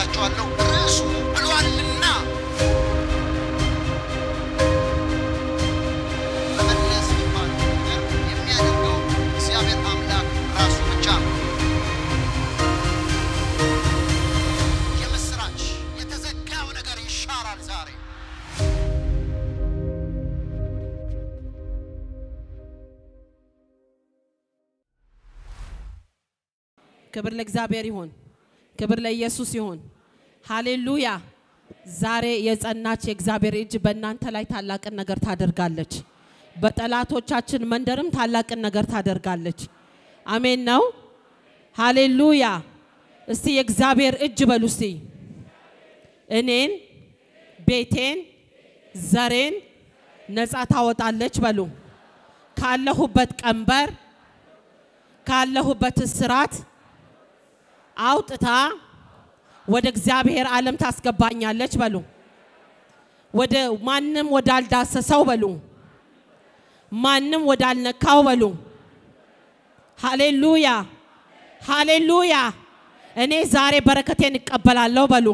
እላችኋለሁ ርዕሱ ብሏልና መመለስ የሚባለው ነገር የሚያደርገው እግዚአብሔር አምላክ ራሱ ብቻ ነው። የምስራች የተዘጋው ነገር ይሻራል ዛሬ። ክብር ለእግዚአብሔር ይሁን። ክብር ለኢየሱስ ይሁን። ሃሌሉያ። ዛሬ የጸናች የእግዚአብሔር እጅ በእናንተ ላይ ታላቅን ነገር ታደርጋለች። በጠላቶቻችን መንደርም ታላቅን ነገር ታደርጋለች። አሜን ነው። ሃሌሉያ። እስቲ የእግዚአብሔር እጅ በሉ እስቲ እኔን፣ ቤቴን፣ ዘሬን ነፃ ታወጣለች በሉ ካለሁበት ቀንበር ካለሁበት እስራት አውጥታ ወደ እግዚአብሔር ዓለም ታስገባኛለች በሉ። ወደ ማንም ወዳልዳሰሰው በሉ። ማንም ወዳልነካው በሉ። ሃሌሉያ ሃሌሉያ። እኔ ዛሬ በረከቴን እቀበላለሁ በሉ።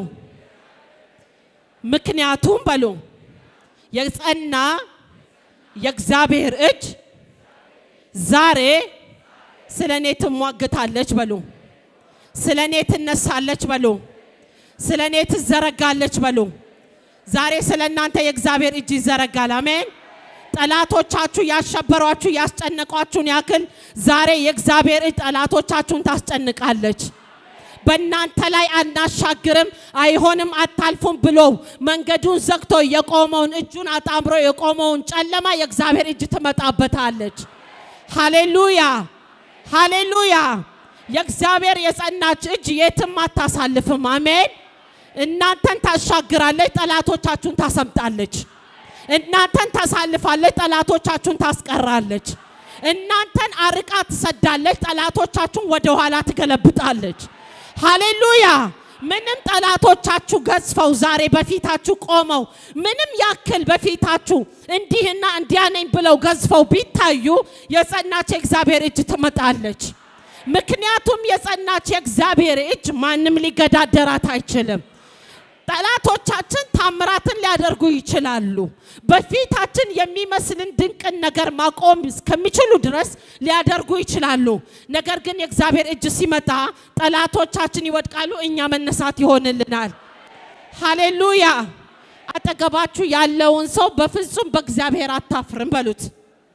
ምክንያቱም በሉ የጸና የእግዚአብሔር እጅ ዛሬ ስለ እኔ ትሟግታለች በሉ። ስለ እኔ ትነሳለች በሉ። ስለ እኔ ትዘረጋለች በሉ። ዛሬ ስለ እናንተ የእግዚአብሔር እጅ ይዘረጋል። አሜን። ጠላቶቻችሁ ያሸበሯችሁ ያስጨነቋችሁን ያክል ዛሬ የእግዚአብሔር እጅ ጠላቶቻችሁን ታስጨንቃለች። በእናንተ ላይ አናሻግርም፣ አይሆንም፣ አታልፉም ብሎ መንገዱን ዘግቶ የቆመውን እጁን አጣምሮ የቆመውን ጨለማ የእግዚአብሔር እጅ ትመጣበታለች። ሃሌሉያ ሃሌሉያ። የእግዚአብሔር የጸናች እጅ የትም አታሳልፍም። አሜን። እናንተን ታሻግራለች፣ ጠላቶቻችሁን ታሰምጣለች። እናንተን ታሳልፋለች፣ ጠላቶቻችሁን ታስቀራለች። እናንተን አርቃ ትሰዳለች፣ ጠላቶቻችሁን ወደ ኋላ ትገለብጣለች። ሃሌሉያ። ምንም ጠላቶቻችሁ ገዝፈው ዛሬ በፊታችሁ ቆመው ምንም ያክል በፊታችሁ እንዲህና እንዲያ ነኝ ብለው ገዝፈው ቢታዩ የጸናች የእግዚአብሔር እጅ ትመጣለች። ምክንያቱም የጸናች የእግዚአብሔር እጅ ማንም ሊገዳደራት አይችልም። ጠላቶቻችን ታምራትን ሊያደርጉ ይችላሉ። በፊታችን የሚመስልን ድንቅን ነገር ማቆም እስከሚችሉ ድረስ ሊያደርጉ ይችላሉ። ነገር ግን የእግዚአብሔር እጅ ሲመጣ ጠላቶቻችን ይወድቃሉ፣ እኛ መነሳት ይሆንልናል። ሃሌሉያ። አጠገባችሁ ያለውን ሰው በፍጹም በእግዚአብሔር አታፍርም በሉት።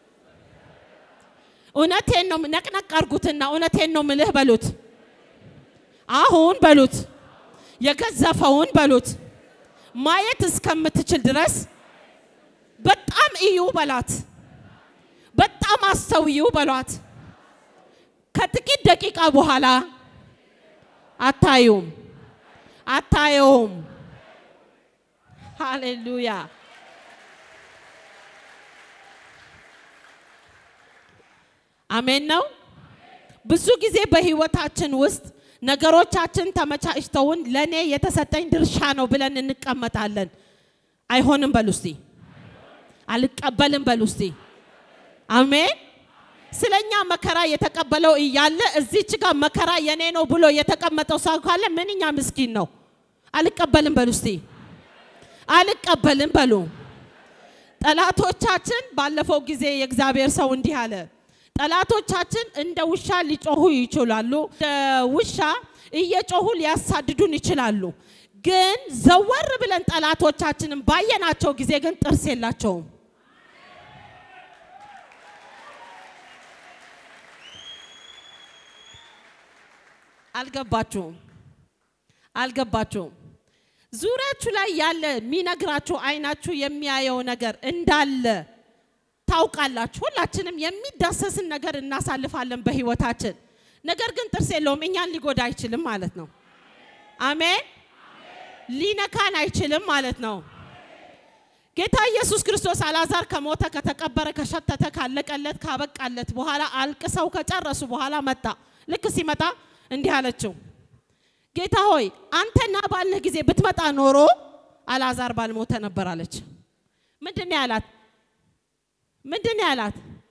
እውነቴን ነው፣ ነቅነቅ አርጉትና እውነቴን ነው ምልህ በሉት። አሁን በሉት የገዘፈውን በሉት ማየት እስከምትችል ድረስ በጣም እዩ በላት። በጣም አስተውዩ በሏት። ከጥቂት ደቂቃ በኋላ አታዩም፣ አታየውም። ሃሌሉያ። አሜን ነው። ብዙ ጊዜ በህይወታችን ውስጥ ነገሮቻችን ተመቻችተውን ለእኔ የተሰጠኝ ድርሻ ነው ብለን እንቀመጣለን። አይሆንም በሉ እስቲ። አልቀበልም በሉ እስቲ። አሜን። ስለኛ መከራ የተቀበለው እያለ እዚች ጋር መከራ የኔ ነው ብሎ የተቀመጠው ሰው ካለ ምንኛ ምስኪን ነው። አልቀበልም በሉ እስቲ። አልቀበልም በሉ። ጠላቶቻችን ባለፈው ጊዜ የእግዚአብሔር ሰው እንዲህ አለ። ጠላቶቻችን እንደ ውሻ ሊጮሁ ይችላሉ። እንደ ውሻ እየጮሁ ሊያሳድዱን ይችላሉ። ግን ዘወር ብለን ጠላቶቻችንን ባየናቸው ጊዜ ግን ጥርስ የላቸውም። አልገባችሁም? አልገባችሁም? ዙሪያችሁ ላይ ያለ የሚነግራችሁ አይናችሁ የሚያየው ነገር እንዳለ ታውቃላችሁ። ሁላችንም የሚዳሰስን ነገር እናሳልፋለን በህይወታችን። ነገር ግን ጥርስ የለውም፣ እኛን ሊጎዳ አይችልም ማለት ነው። አሜን። ሊነካን አይችልም ማለት ነው። ጌታ ኢየሱስ ክርስቶስ አልዓዛር ከሞተ ከተቀበረ ከሸተተ ካለቀለት ካበቃለት በኋላ አልቅሰው ከጨረሱ በኋላ መጣ። ልክ ሲመጣ እንዲህ አለችው፣ ጌታ ሆይ አንተ ና ባልንህ ጊዜ ብትመጣ ኖሮ አልዓዛር ባልሞተ ነበር አለች። ምንድን ነው ያላት? ምንድን ነው ያላት?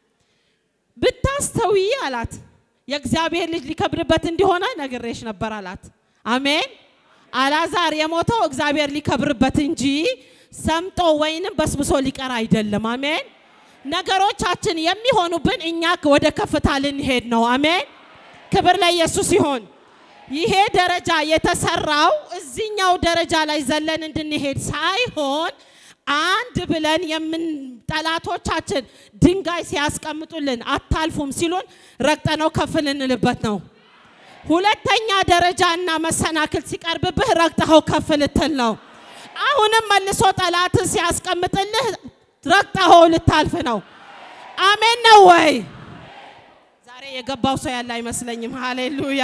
ብታስተውይ አላት የእግዚአብሔር ልጅ ሊከብርበት እንዲሆነ ነግሬሽ ነበር አላት። አሜን። አላዛር የሞተው እግዚአብሔር ሊከብርበት እንጂ ሰምጦ ወይንም በስብሶ ሊቀር አይደለም። አሜን። ነገሮቻችን የሚሆኑብን እኛ ወደ ከፍታ ልንሄድ ነው። አሜን። ክብር ለኢየሱስ ይሁን። ይሄ ደረጃ የተሰራው እዚህኛው ደረጃ ላይ ዘለን እንድንሄድ ሳይሆን አንድ ብለን የምን ጠላቶቻችን ድንጋይ ሲያስቀምጡልን አታልፉም ሲሉን ረግጠነው ከፍ ልንልበት ነው። ሁለተኛ ደረጃ እና መሰናክል ሲቀርብብህ ረግጠኸው ከፍ ልትል ነው። አሁንም መልሶ ጠላት ሲያስቀምጥልህ ረግጠኸው ልታልፍ ነው። አሜን ነው ወይ? ዛሬ የገባው ሰው ያለ አይመስለኝም። ሃሌሉያ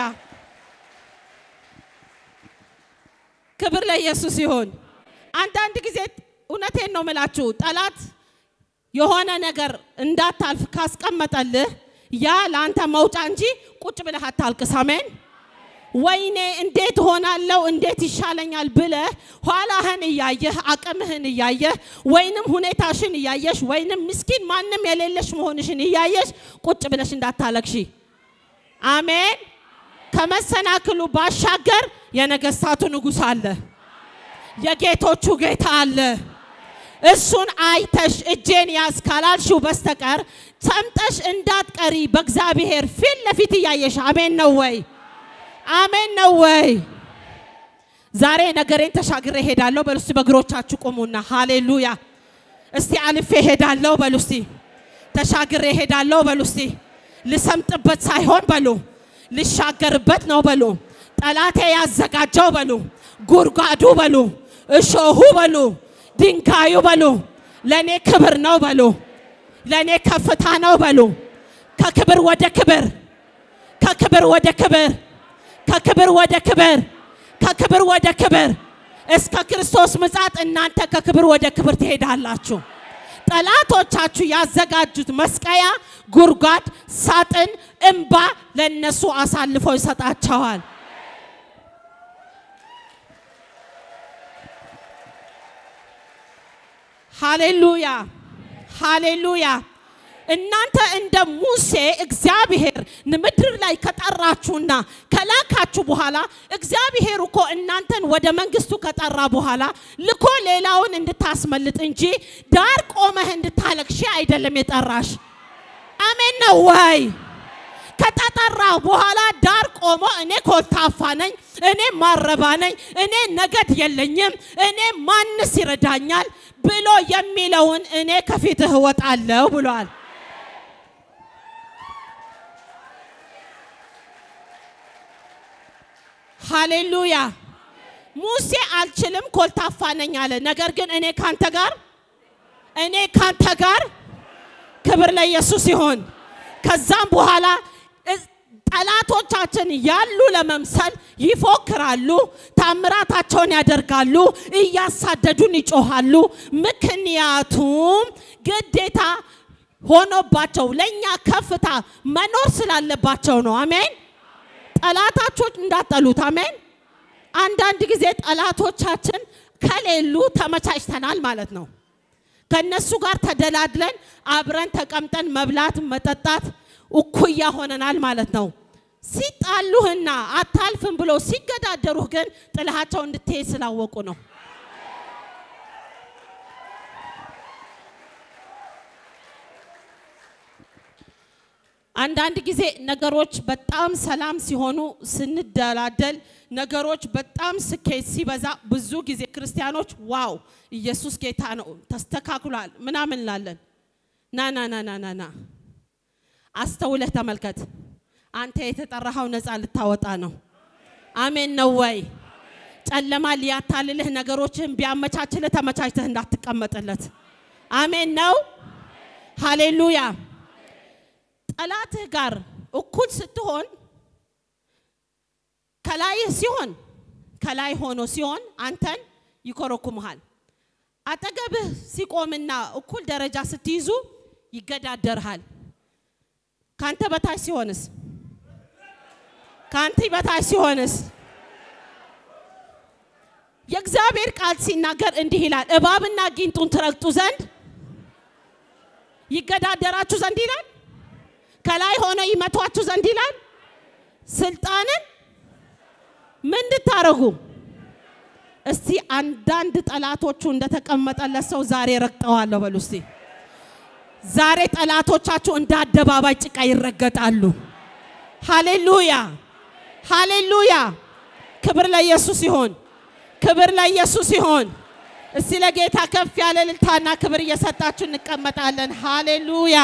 ክብር ለኢየሱስ ይሁን። አንዳንድ ጊዜ እውነቴን ነው ምላችሁ ጠላት የሆነ ነገር እንዳታልፍ ካስቀመጠልህ ያ ለአንተ መውጫ እንጂ ቁጭ ብለህ አታልቅስ። አሜን። ወይኔ እንዴት ሆናለው እንዴት ይሻለኛል ብለህ ኋላህን እያየህ አቅምህን እያየህ ወይንም ሁኔታሽን እያየሽ ወይንም ምስኪን ማንም የሌለሽ መሆንሽን እያየሽ ቁጭ ብለሽ እንዳታለቅሺ። አሜን። ከመሰናክሉ ባሻገር የነገስታቱ ንጉሥ አለ፣ የጌቶቹ ጌታ አለ። እሱን አይተሽ እጄን ያዝ ካላልሽው በስተቀር ሰምጠሽ እንዳትቀሪ በእግዚአብሔር ፊት ለፊት እያየሽ አሜን ነው ወይ? አሜን ነው ወይ? ዛሬ ነገሬን ተሻግሬ ሄዳለሁ በሉ እስቲ። በእግሮቻችሁ ቁሙና ሃሌሉያ። እስቲ አልፌ ሄዳለሁ በሉ እስቲ። ተሻግሬ ሄዳለሁ በሉ እስቲ። ልሰምጥበት ሳይሆን በሉ ልሻገርበት ነው በሉ። ጠላቴ ያዘጋጀው በሉ፣ ጉድጓዱ በሉ፣ እሾሁ በሉ፣ ድንጋዩ በሉ፣ ለእኔ ክብር ነው በሉ፣ ለእኔ ከፍታ ነው በሉ። ከክብር ወደ ክብር፣ ከክብር ወደ ክብር፣ ከክብር ወደ ክብር፣ ከክብር ወደ ክብር እስከ ክርስቶስ ምጻት እናንተ ከክብር ወደ ክብር ትሄዳላችሁ። ጠላቶቻችሁ ያዘጋጁት መስቀያ፣ ጉድጓድ፣ ሳጥን፣ እምባ ለነሱ አሳልፎ ይሰጣቸዋል። ሃሌሉያ ሃሌሉያ። እናንተ እንደ ሙሴ እግዚአብሔር ምድር ላይ ከጠራችሁና ከላካችሁ በኋላ እግዚአብሔር እኮ እናንተን ወደ መንግስቱ ከጠራ በኋላ ልኮ ሌላውን እንድታስመልጥ እንጂ ዳር ቆመህ እንድታለቅሺ አይደለም የጠራሽ። አሜን ነው ወይ? ከተጠራ በኋላ ዳር ቆሞ እኔ ኮልታፋ ነኝ፣ እኔ ማረባ ነኝ፣ እኔ ነገድ የለኝም፣ እኔ ማንስ ይረዳኛል ብሎ የሚለውን እኔ ከፊትህ እወጣለሁ ብሏል። ሃሌሉያ። ሙሴ አልችልም ኮልታፋ ነኝ አለ። ነገር ግን እኔ ካንተ ጋር እኔ ካንተ ጋር ክብር ለኢየሱስ ይሁን። ከዛም በኋላ ጠላቶቻችን ያሉ ለመምሰል ይፎክራሉ፣ ታምራታቸውን ያደርጋሉ፣ እያሳደዱን ይጮሃሉ። ምክንያቱም ግዴታ ሆኖባቸው ለእኛ ከፍታ መኖር ስላለባቸው ነው። አሜን። ጠላታቾች እንዳጠሉት አሜን። አንዳንድ ጊዜ ጠላቶቻችን ከሌሉ ተመቻችተናል ማለት ነው። ከነሱ ጋር ተደላድለን አብረን ተቀምጠን መብላት መጠጣት እኩያ ሆነናል ማለት ነው። ሲጣሉህና አታልፍም ብሎ ሲገዳደሩህ ግን ጥልሃቸው እንድትሄድ ስላወቁ ነው። አንዳንድ ጊዜ ነገሮች በጣም ሰላም ሲሆኑ ስንደላደል፣ ነገሮች በጣም ስኬት ሲበዛ ብዙ ጊዜ ክርስቲያኖች ዋው ኢየሱስ ጌታ ነው ተስተካክሏል ምናምን እንላለን። ና ና ና ና ና ና አስተውለህ ተመልከት። አንተ የተጠራኸው ነፃ ልታወጣ ነው። አሜን ነው ወይ? ጨለማ ሊያታልልህ ነገሮችህን ቢያመቻችልህ ተመቻችተህ እንዳትቀመጥለት። አሜን ነው። ሃሌሉያ። ጠላትህ ጋር እኩል ስትሆን ከላይህ ሲሆን ከላይ ሆኖ ሲሆን አንተን ይኮረኩምሃል። አጠገብህ ሲቆምና እኩል ደረጃ ስትይዙ ይገዳደርሃል። ካንተ በታች ሲሆንስ? ካንቲ በታች ሲሆንስ? የእግዚአብሔር ቃል ሲናገር እንዲህ ይላል፣ እባብና ጊንጡን ትረግጡ ዘንድ ይገዳደራችሁ ዘንድ ይላል። ከላይ ሆነ ይመቷችሁ ዘንድ ይላል። ስልጣንን ምን እንድታረጉ እስቲ አንዳንድ ጠላቶቹ እንደተቀመጠለት ሰው ዛሬ ረግጠዋለሁ በሉ እስቲ። ዛሬ ጠላቶቻችሁ እንደ አደባባይ ጭቃ ይረገጣሉ። ሃሌሉያ ሃሌሉያ! ክብር ለኢየሱስ ይሆን፣ ክብር ለኢየሱስ ይሆን። እስቲ ለጌታ ከፍ ያለ እልልታና ክብር እየሰጣችሁ እንቀመጣለን። ሃሌሉያ!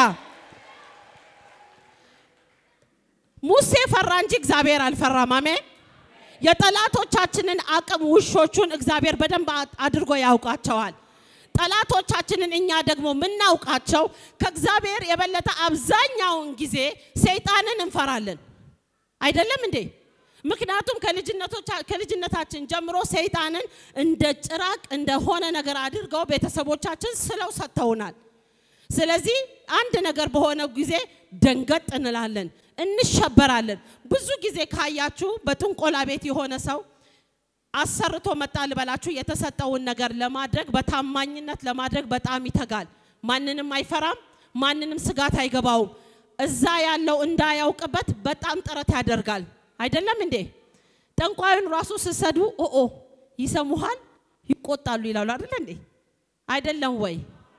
ሙሴ ፈራ እንጂ እግዚአብሔር አልፈራም። አሜን። የጠላቶቻችንን አቅም ውሾቹን እግዚአብሔር በደንብ አድርጎ ያውቃቸዋል። ጠላቶቻችንን እኛ ደግሞ የምናውቃቸው ከእግዚአብሔር የበለጠ አብዛኛውን ጊዜ ሰይጣንን እንፈራለን። አይደለም እንዴ? ምክንያቱም ከልጅነታችን ጀምሮ ሰይጣንን እንደ ጭራቅ እንደሆነ ነገር አድርገው ቤተሰቦቻችን ስለው ሰጥተውናል። ስለዚህ አንድ ነገር በሆነ ጊዜ ደንገጥ እንላለን፣ እንሸበራለን። ብዙ ጊዜ ካያችሁ በጥንቆላ ቤት የሆነ ሰው አሰርቶ መጣ ልበላችሁ፣ የተሰጠውን ነገር ለማድረግ በታማኝነት ለማድረግ በጣም ይተጋል። ማንንም አይፈራም፣ ማንንም ስጋት አይገባውም። እዛ ያለው እንዳያውቅበት በጣም ጥረት ያደርጋል። አይደለም እንዴ? ጠንቋዩን ራሱ ስሰዱ ኦኦ ይሰሙሃል፣ ይቆጣሉ ይላሉ። አይደለ እንዴ? አይደለም ወይ?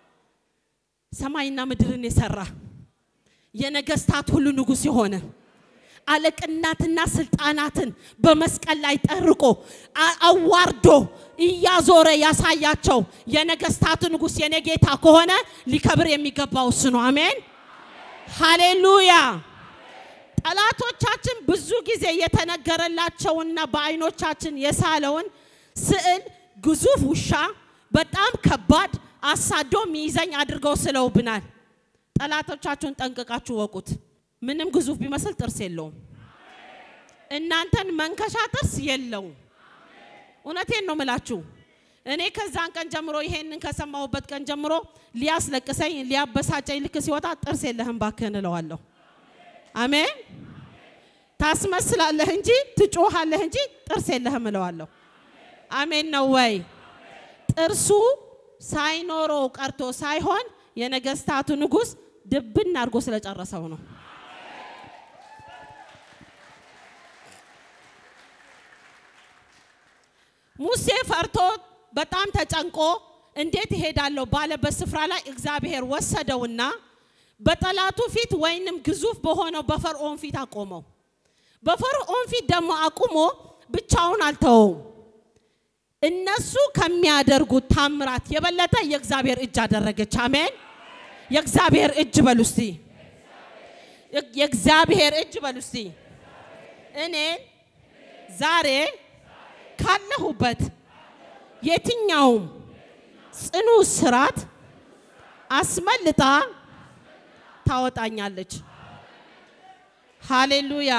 ሰማይና ምድርን የሰራ የነገስታት ሁሉ ንጉሥ የሆነ አለቅናትና ስልጣናትን በመስቀል ላይ ጠርቆ አዋርዶ እያዞረ ያሳያቸው የነገስታት ንጉሥ የኔ ጌታ ከሆነ ሊከብር የሚገባው እሱ ነው። አሜን ሃሌሉያ። ጠላቶቻችን ብዙ ጊዜ የተነገረላቸውና በአይኖቻችን የሳለውን ስዕል ግዙፍ ውሻ በጣም ከባድ አሳዶ ሚይዘኝ አድርገው ስለውብናል። ጠላቶቻችሁን ጠንቅቃችሁ ወቁት። ምንም ግዙፍ ቢመስል ጥርስ የለውም። እናንተን መንከሻ ጥርስ የለውም። እውነቴን ነው ምላችሁ። እኔ ከዛን ቀን ጀምሮ ይሄንን ከሰማሁበት ቀን ጀምሮ ሊያስለቅሰኝ ሊያበሳጨኝ ልክ ሲወጣ ጥርስ የለህም ባክህን እለዋለሁ። አሜን። ታስመስላለህ እንጂ ትጮሃለህ እንጂ ጥርስ የለህም እለዋለሁ። አሜን ነው ወይ? ጥርሱ ሳይኖረው ቀርቶ ሳይሆን የነገስታቱ ንጉሥ ድብን አድርጎ ስለጨረሰው ነው። ሙሴ ፈርቶ በጣም ተጨንቆ እንዴት እሄዳለሁ ባለበት ስፍራ ላይ እግዚአብሔር ወሰደውና በጠላቱ ፊት ወይንም ግዙፍ በሆነው በፈርዖን ፊት አቆመው። በፈርዖን ፊት ደግሞ አቁሞ ብቻውን አልተወውም። እነሱ ከሚያደርጉት ታምራት የበለጠ የእግዚአብሔር እጅ አደረገች። አሜን። የእግዚአብሔር እጅ በሉ እስቲ፣ የእግዚአብሔር እጅ በሉ እስቲ። እኔን ዛሬ ካለሁበት የትኛውም ጽኑ ስራት አስመልጣ ታወጣኛለች። ሃሌሉያ።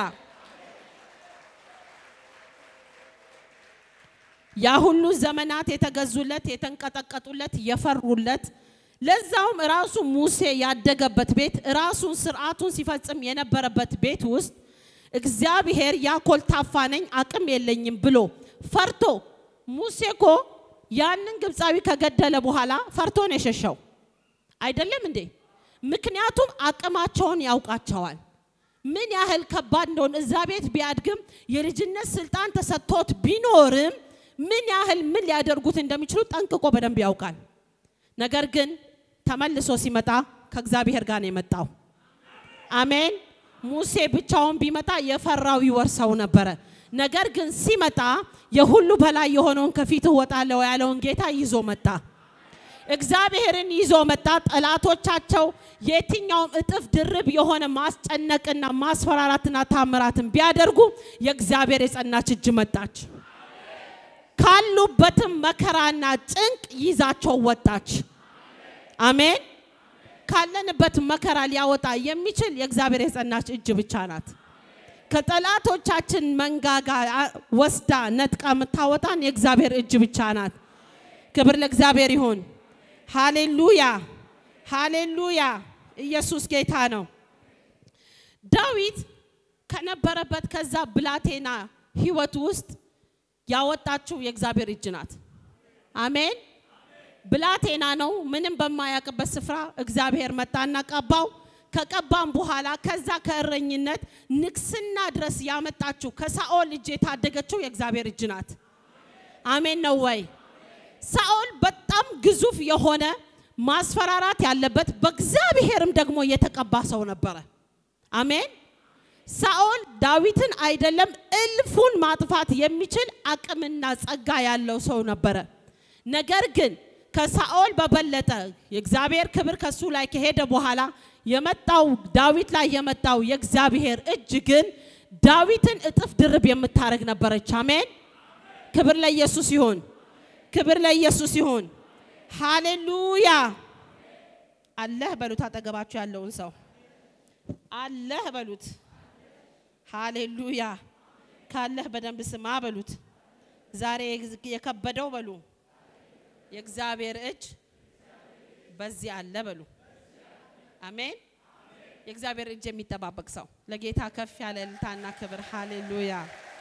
ያ ሁሉ ዘመናት የተገዙለት፣ የተንቀጠቀጡለት፣ የፈሩለት ለዛውም ራሱ ሙሴ ያደገበት ቤት ራሱን ስርዓቱን ሲፈጽም የነበረበት ቤት ውስጥ እግዚአብሔር ያ ኮልታፋ ነኝ አቅም የለኝም ብሎ ፈርቶ ሙሴ እኮ ያንን ግብፃዊ ከገደለ በኋላ ፈርቶ ነው የሸሸው። አይደለም እንዴ? ምክንያቱም አቅማቸውን ያውቃቸዋል። ምን ያህል ከባድ እንደሆነ እዛ ቤት ቢያድግም የልጅነት ስልጣን ተሰጥቶት ቢኖርም ምን ያህል ምን ሊያደርጉት እንደሚችሉ ጠንቅቆ በደንብ ያውቃል። ነገር ግን ተመልሶ ሲመጣ ከእግዚአብሔር ጋር ነው የመጣው። አሜን። ሙሴ ብቻውን ቢመጣ የፈራው ይወርሰው ነበረ። ነገር ግን ሲመጣ የሁሉ በላይ የሆነውን ከፊት እወጣለሁ ያለውን ጌታ ይዞ መጣ። እግዚአብሔርን ይዞ መጣ። ጠላቶቻቸው የትኛውም እጥፍ ድርብ የሆነ ማስጨነቅና ማስፈራራትና ታምራትን ቢያደርጉ የእግዚአብሔር የጸናች እጅ መጣች። ካሉበትም መከራና ጭንቅ ይዛቸው ወጣች። አሜን። ካለንበት መከራ ሊያወጣ የሚችል የእግዚአብሔር የጸናች እጅ ብቻ ናት። ከጠላቶቻችን መንጋጋ ወስዳ ነጥቃ የምታወጣን የእግዚአብሔር እጅ ብቻ ናት። ክብር ለእግዚአብሔር ይሁን። ሃሌሉያ ሃሌሉያ። ኢየሱስ ጌታ ነው። ዳዊት ከነበረበት ከዛ ብላቴና ህይወት ውስጥ ያወጣችው የእግዚአብሔር እጅ ናት። አሜን። ብላቴና ነው። ምንም በማያውቅበት ስፍራ እግዚአብሔር መጣና ቀባው። ከቀባም በኋላ ከዛ ከእረኝነት ንግስና ድረስ ያመጣችው ከሳኦል እጅ የታደገችው የእግዚአብሔር እጅ ናት። አሜን ነው ወይ? ሳኦል በጣም ግዙፍ የሆነ ማስፈራራት ያለበት በእግዚአብሔርም ደግሞ የተቀባ ሰው ነበረ። አሜን። ሳኦል ዳዊትን አይደለም እልፉን ማጥፋት የሚችል አቅምና ጸጋ ያለው ሰው ነበረ። ነገር ግን ከሳኦል በበለጠ የእግዚአብሔር ክብር ከሱ ላይ ከሄደ በኋላ የመጣው ዳዊት ላይ የመጣው የእግዚአብሔር እጅ ግን ዳዊትን እጥፍ ድርብ የምታደርግ ነበረች። አሜን። ክብር ለኢየሱስ ይሁን። ክብር ለኢየሱስ ይሁን። ሃሌሉያ። አለህ በሉት፣ አጠገባችሁ ያለውን ሰው አለህ በሉት። ሃሌሉያ። ካለህ በደንብ ስማ በሉት። ዛሬ የከበደው በሉ የእግዚአብሔር እጅ በዚህ አለ በሉ። አሜን። የእግዚአብሔር እጅ የሚጠባበቅ ሰው ለጌታ ከፍ ያለ እልልታና ክብር። ሃሌሉያ።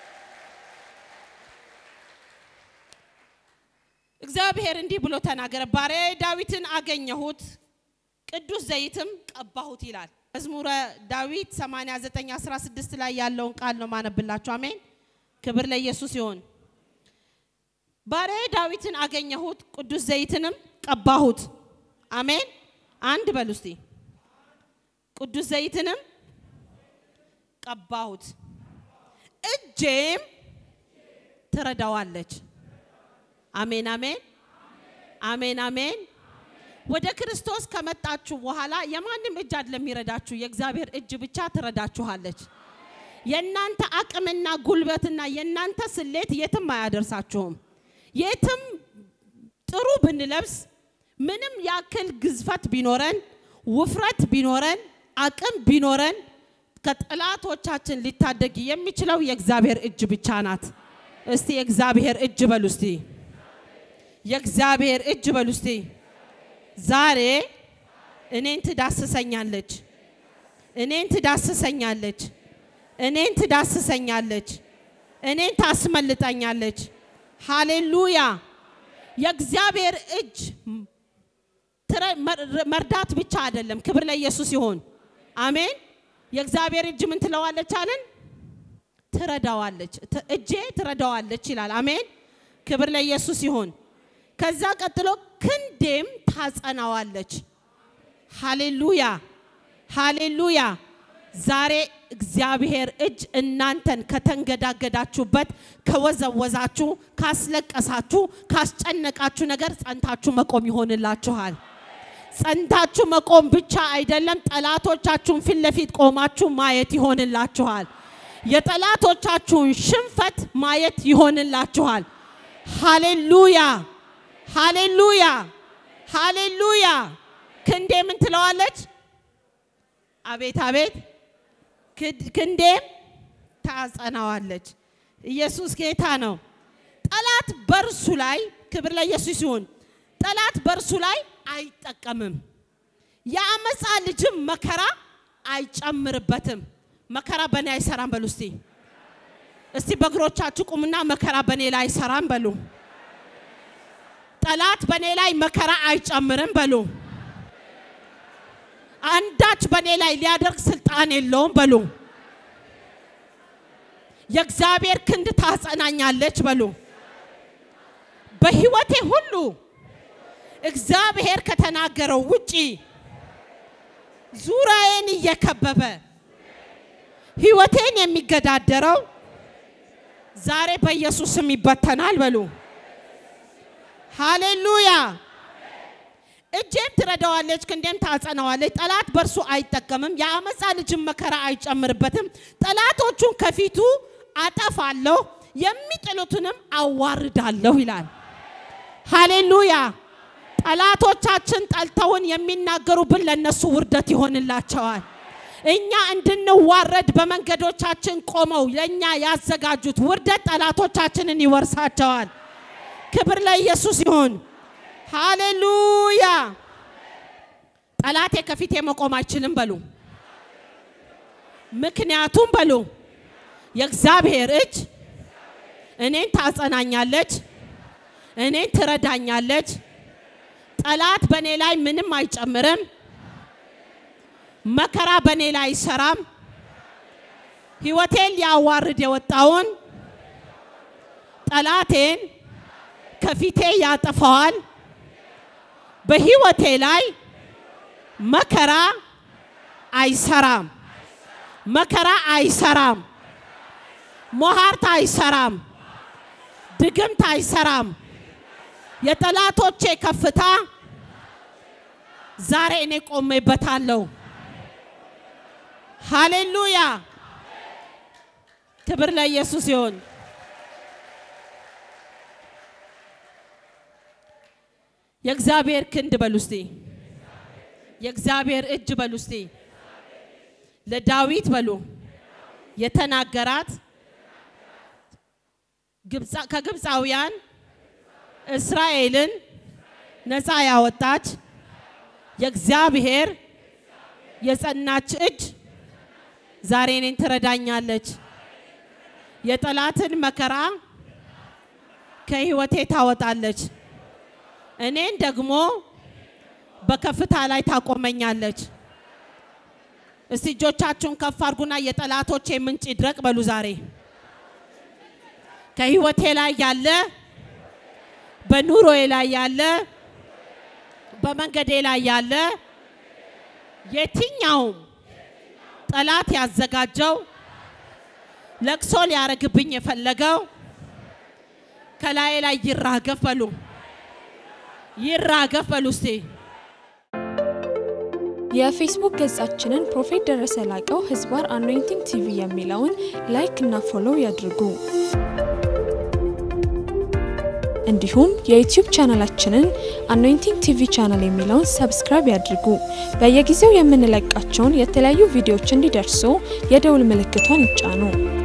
እግዚአብሔር እንዲህ ብሎ ተናገረ፣ ባሪያዬ ዳዊትን አገኘሁት፣ ቅዱስ ዘይትም ቀባሁት ይላል። መዝሙረ ዳዊት 89 16 ላይ ያለውን ቃል ነው ማነብላችሁ። አሜን። ክብር ለኢየሱስ ይሁን። ባሪያዬ ዳዊትን አገኘሁት፣ ቅዱስ ዘይትንም ቀባሁት። አሜን። አንድ በሉ እስቲ። ቅዱስ ዘይትንም ቀባሁት፣ እጄም ትረዳዋለች። አሜን አሜን አሜን አሜን። ወደ ክርስቶስ ከመጣችሁ በኋላ የማንም እጅ አይደለም የሚረዳችሁ፣ የእግዚአብሔር እጅ ብቻ ትረዳችኋለች። የእናንተ አቅምና ጉልበትና የእናንተ ስሌት የትም አያደርሳችሁም። የትም ጥሩ ብንለብስ ምንም ያክል ግዝፈት ቢኖረን ውፍረት ቢኖረን አቅም ቢኖረን ከጠላቶቻችን ሊታደግ የሚችለው የእግዚአብሔር እጅ ብቻ ናት። እስቲ የእግዚአብሔር እጅ በሉ እስቲ የእግዚአብሔር እጅ በሉ እስቲ ዛሬ እኔን ትዳስሰኛለች፣ እኔን ትዳስሰኛለች፣ እኔን ትዳስሰኛለች፣ እኔን ታስመልጠኛለች። ሃሌሉያ! የእግዚአብሔር እጅ መርዳት ብቻ አይደለም። ክብር ለኢየሱስ ይሁን። አሜን። የእግዚአብሔር እጅ ምን ትለዋለች አለን? ትረዳዋለች። እጄ ትረዳዋለች ይላል። አሜን። ክብር ለኢየሱስ ይሁን። ከዛ ቀጥሎ ክንዴም ታጸናዋለች። ሃሌሉያ ሃሌሉያ። ዛሬ እግዚአብሔር እጅ እናንተን ከተንገዳገዳችሁበት፣ ከወዘወዛችሁ፣ ካስለቀሳችሁ፣ ካስጨነቃችሁ ነገር ጸንታችሁ መቆም ይሆንላችኋል። ጸንታችሁ መቆም ብቻ አይደለም፣ ጠላቶቻችሁን ፊት ለፊት ቆማችሁ ማየት ይሆንላችኋል። የጠላቶቻችሁን ሽንፈት ማየት ይሆንላችኋል። ሃሌሉያ ሃሌሉያ ሃሌሉያ። ክንዴ ምን ትለዋለች? አቤት አቤት። ክንዴም ታጸናዋለች። ኢየሱስ ጌታ ነው። ጠላት በእርሱ ላይ ክብር ለኢየሱስ ይሁን። ጠላት በእርሱ ላይ አይጠቀምም። የአመፃ ልጅም መከራ አይጨምርበትም። መከራ በእኔ አይሰራም በሉ እስቲ። እስቲ በእግሮቻችሁ ቁምና መከራ በእኔ ላይ አይሰራም በሉ። ጠላት በእኔ ላይ መከራ አይጨምርም በሉ። አንዳች በእኔ ላይ ሊያደርግ ስልጣን የለውም በሉ። የእግዚአብሔር ክንድ ታጸናኛለች በሉ። በህይወቴ ሁሉ እግዚአብሔር ከተናገረው ውጪ ዙሪያዬን እየከበበ ህይወቴን የሚገዳደረው ዛሬ በኢየሱስ ስም ይበተናል በሉ። ሃሌሉያ። እጄም ትረዳዋለች፣ ክንዴም ታጸናዋለች። ጠላት በእርሱ አይጠቀምም፣ የአመፃ ልጅም መከራ አይጨምርበትም። ጠላቶቹን ከፊቱ አጠፋለሁ፣ የሚጥሉትንም አዋርዳለሁ ይላል። ሃሌሉያ። ጠላቶቻችን ጠልተውን የሚናገሩብን ለነሱ ውርደት ይሆንላቸዋል። እኛ እንድንዋረድ በመንገዶቻችን ቆመው ለእኛ ያዘጋጁት ውርደት ጠላቶቻችንን ይወርሳቸዋል። ክብር ለኢየሱስ ይሁን። ሃሌሉያ። ጠላቴ ከፊቴ መቆም አይችልም በሉ። ምክንያቱም በሉ የእግዚአብሔር እጅ እኔን ታጸናኛለች፣ እኔን ትረዳኛለች። ጠላት በእኔ ላይ ምንም አይጨምርም። መከራ በእኔ ላይ አይሰራም። ህይወቴን ሊያዋርድ የወጣውን ጠላቴን ከፊቴ ያጠፋዋል። በህይወቴ ላይ መከራ አይሰራም። መከራ አይሰራም። ሞሃርት አይሰራም። ድግምት አይሰራም። የጠላቶቼ ከፍታ ዛሬ እኔ ቆሜበታለሁ። ሃሌሉያ! ክብር ለኢየሱስ ይሁን። የእግዚአብሔር ክንድ በሉ እስቲ፣ የእግዚአብሔር እጅ በሉ እስቲ፣ ለዳዊት በሉ የተናገራት ግብፃ- ከግብፃውያን እስራኤልን ነፃ ያወጣች የእግዚአብሔር የጸናች እጅ ዛሬ እኔን ትረዳኛለች። የጠላትን መከራ ከህይወቴ ታወጣለች። እኔን ደግሞ በከፍታ ላይ ታቆመኛለች። እስቲ እጆቻችሁን ከፍ አድርጉና የጠላቶቼ ምንጭ ይድረቅ በሉ። ዛሬ ከህይወቴ ላይ ያለ በኑሮዬ ላይ ያለ በመንገዴ ላይ ያለ የትኛውም ጠላት ያዘጋጀው ለቅሶ ሊያረግብኝ የፈለገው ከላዬ ላይ ይራገፍ በሉ፣ ይራገፍ በሉ እስቲ። የፌስቡክ ገጻችንን ፕሮፌት ደረሰ ላቀው ህዝባር አኖይንቲንግ ቲቪ የሚለውን ላይክ እና ፎሎው ያድርጉ። እንዲሁም የዩቲዩብ ቻናላችንን አኖይንቲንግ ቲቪ ቻናል የሚለውን ሰብስክራይብ ያድርጉ። በየጊዜው የምንለቃቸውን የተለያዩ ቪዲዮዎች እንዲደርሱ የደውል ምልክቷን ይጫኑ።